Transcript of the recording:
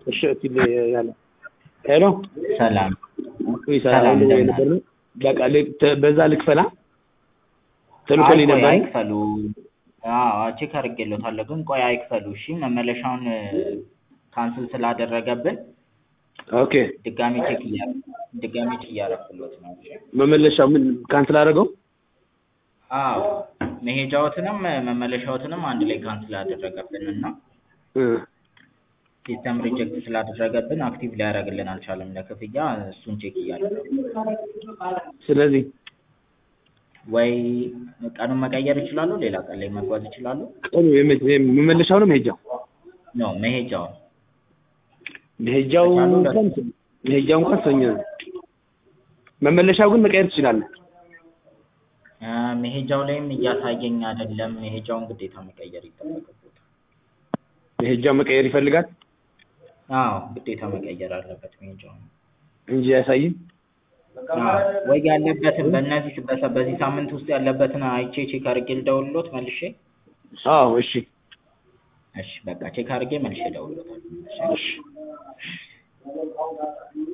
እሺ እቲል ያለ ሄሎ ሰላም ወይ ሰላም ሰላም እንደምን ነበር ነው በቃ ል- ተ- በዛ ልክፈላ አይ ተልኮልኝ ቆይ ነበር አይክፈሉ። አዎ ቼክ አድርጌሎታለሁ፣ ግን ቆይ አይክፈሉ። እሺ መመለሻውን ካንስል ስላደረገብን ኦኬ ድጋሚ ቼክ እያ ድጋሚ ቼክ እያደረኩሎት ነው። እሺ መመለሻው ምን ካንስል አደረገው አዎ መሄጃዎትንም መመለሻዎትንም አንድ ላይ ካንስል አደረገብን እና እ ሲስተም ሪጀክት ስላደረገብን አክቲቭ ሊያደርግልን አልቻለም ለክፍያ። እሱን ቼክ እያደረጉ ስለዚህ ወይ ቀኑን መቀየር ይችላሉ፣ ሌላ ቀን ላይ መጓዝ ይችላሉ። ቀኑ የመ- የም- መመለሻው ነው መሄጃው ኖ መሄጃውን መሄጃው ከቻሉ እንኳን መሄጃው እንኳን ሰኞ ነው መመለሻው ግን መቀየር ትችላለህ አ፣ መሄጃው ላይም እያሳየኝ አይደለም። መሄጃውን ግዴታ መቀየር ይጠበቅበታል። መሄጃው መቀየር ይፈልጋል አዎ ግዴታ መቀየር አለበት መሄጃውን። እንጂ አያሳይም አዎ ወይ ያለበትን በእነዚህ በሰ- በዚህ ሳምንት ውስጥ ያለበትን አይቼ ቼክ አድርጌ ልደውልሎት መልሼ። አዎ እሺ እሺ በቃ ቼክ አድርጌ መልሼ እደውልሎታለሁ። እሺ እሺ